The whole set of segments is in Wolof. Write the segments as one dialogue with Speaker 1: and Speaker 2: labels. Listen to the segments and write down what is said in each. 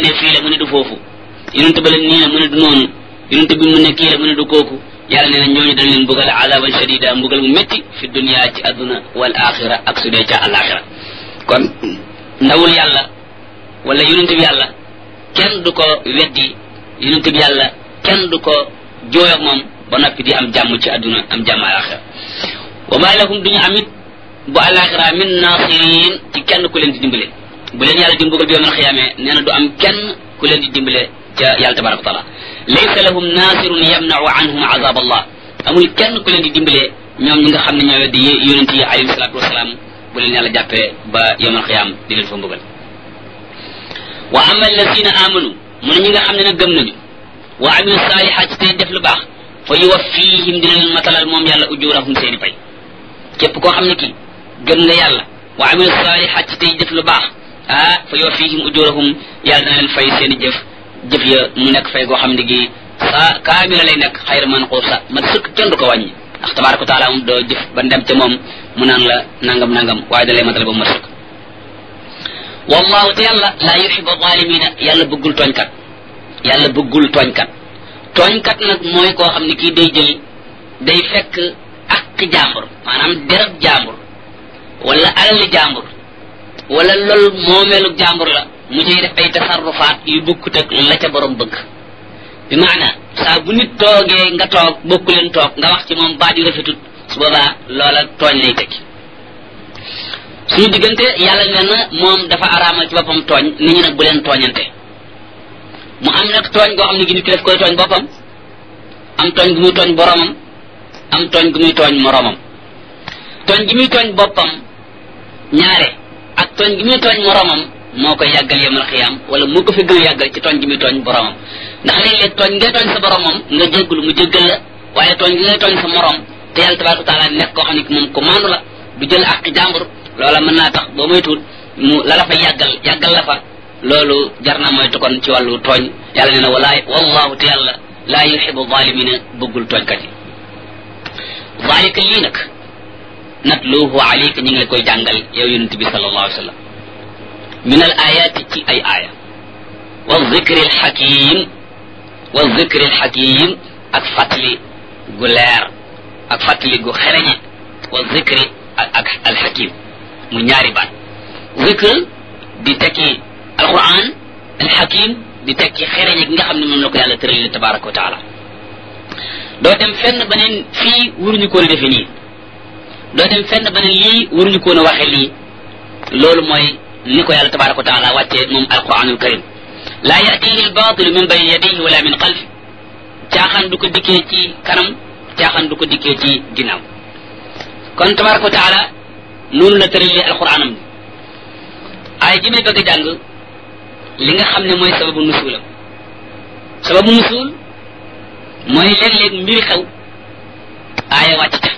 Speaker 1: ne fii la mu ne du foofu yonent ba leen nii la mu ne du noonu yonent bi mu ne kii la mu ne du kooku yàlla nee na ñooñu dañ leen mbugal azaban shadida mbugal mu métti fi dunia ci adduna wal axira ak su dee ca alaxira kon ndawul yàlla wala yonent bi yàlla kenn du ko weddi yonent bi yàlla kenn du ko jooy ak moom ba noppi di am jàmm ci adduna am jàmm alaxira wa ma lahum duñu amit bu alaxira min nasirin ci kenn ku leen di dimbale bu leen yàlla di mbugal bi yawmal xiyaamee nee na du am kenn ku leen di dimbale ca yàlla tabaraka wa taala laysa lahum nasirun yamnau anhum azab allah amul kenn ku leen di dimbale ñoom ñi nga xam ne ñoo weddi yonent yi alayhi salatu wasalaam bu leen yàlla jàppee ba yawmal xiyaam di leen fa mbugal wa ama alladina amanu mu ne ñi nga xam ne nag gëm nañu wa amilu salihat tey def lu baax fa yuwaffihim dina leen matalal moom yàlla ujurahum seeni pay képp koo xam ne kii gëm nga yàlla wa amilu salihat tey def lu baax ah fa yuwaffihim ujurahum yàlla dana leen fay seeni jëf jëf ya mu nekk fay goo xam ne gi saa kaamila lay nekk xayra man xuusa man sëkk kenn du ko wàññi ndax tabaraka wa taala moom doo jëf ba dem ca moom mu naan la nangam nangam waaye da lay matal ba mu sëkk wallahu te yàlla laa yuxibu zalimina yàlla bëggul tooñkat yàlla bëggul tooñkat tooñkat nag mooy koo xam ne kii day jël day fekk ak jàmbur maanaam derab jàmbur wala alali jàmbur wala loolu moomeelu jàmbur la mu ciy def ay tasarrufaat yu bokkut ak la ca borom bëgg bi maana saa bu nit toogee nga toog bokku leen toog nga wax ci moom baat yu rafetut su boobaa loola tooñ lay tekki suñu diggante yàlla nee na moom dafa araamal ci boppam tooñ nit ñi nag bu leen tooñante mu am nag tooñ goo xam ne gi nit ki daf koy tooñ boppam am tooñ gu muy tooñ boromam am tooñ gu muy tooñ moromam tooñ gi muy tooñ boppam ñaare ak tooñ gi muy tooñ moromam moo koy yàggal yemal xiyaam wala moo ko fi gën a yàggal ci tooñ gi muy tooñ boromam ndax léeg-léeg tooñ ngay tooñ sa boromam nga jéggulu mu jéggal la waaye tooñ gi ngay tooñ sa morom te yàlla tabaraka taala nekk koo xam ne moom ko maandu la du jël ak jàmbur loola mën naa tax boo moytuwul mu la la fa yàggal yàggal la fa loolu jar na moytu kon ci wàllu tooñ yàlla nee na walaay wallahu te yàlla laa yuxibu zalimina bëggul tooñkat yi zalika lii nag natluhu alayka ñu ngi la koy jàngal yow yonent bi sallallahu alayhi wa sallam min al ayati ci ay aaya wa zikri al xakim wa zikri al xakim ak fàttali gu leer ak fàttali gu xereñe wa zikri ak al xakim mu ñaari baat zikr di tekki alquran al xakim di tekki xereñe gi nga xam ne moom la ko yàlla tëralil tabaraka wa taala doo dem fenn ba ne fii waruñu koon a defe nii doo dem fenn ba ne lii waruñu koon a waxe lii loolu mooy ni ko yàlla tabaraka wa taala wàccee moom alquranul karim laa yatihi albatilu min bayni yadayhi wala min xalfi caaxaan du ko dikkee ci kanam caaxaan du ko dikkee ci ginnaaw kon tabaraka wa taala noonu la tëralee alquranam bi ay ji may bëgg a jàng li nga xam ne mooy sababu nusuulam sababu nusuul mooy léeg-léeg mbiri xew aaya wàcc ca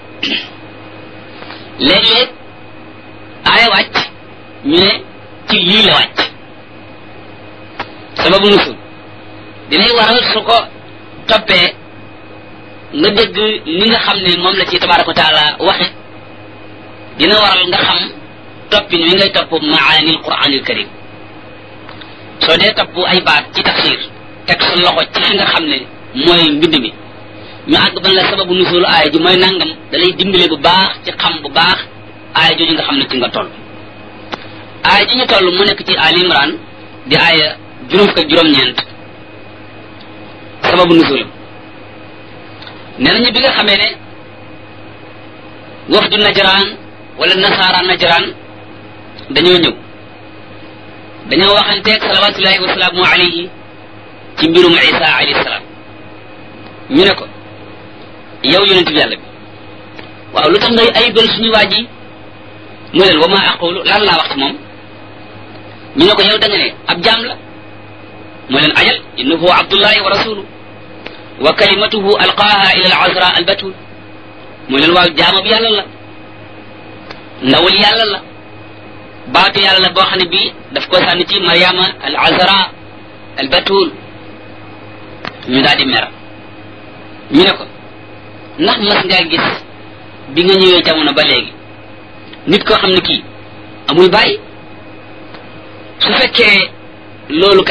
Speaker 1: léeg-léeg aaya wàcc ñu ne ci lii la wàcc sababu nusul dinay waral su ko toppee nga dégg ni nga xam ne moom la ci tabaraka wa taala waxe dina waral nga xam toppin wi ngay topp maani alquranil karim soo dee topp ay baat ci tafsir teg sa loxo ci fi nga xam ne mooy mbind mi ñu àgg ban la sababu nusul aaya ji mooy nangam da lay dimbale bu baax ci xam bu baax aaya jooju nga xam ne ci nga toll aaya ji ñu toll mu nekk ci al imran di aaya juróom fukk ak juróom-ñeent sababu nusulam nee nañu bi nga xamee ne wafdu najraan wala nasaara najraan dañoo ñëw dañoo waxanteeg salawatullahi wasalaamu alayhi ci mbirum isa alayhi salaam ñu ne ko yow yonent bi yàlla bi waaw lu tax ngay ayibal suñu waa ji mu leen wa ma aqulu lan laa wax ci moom ñu ne ko yow da nga ne ab jaam la mu leen ajal innahu abdullahi wa rasulu wa kalimatuhu alqaaha ila al azra al batul mu leen waaw jaamab yàlla la ndawul yàlla la baatu yàlla la boo xam ne bii daf ko sànni ci mariama al azra al batul ñu daal di mer ñu ne ko ndax mas ngaa gis bi nga ñëwee jamono ba léegi nit koo xam ne kii amul bàyyi su fekkee loolu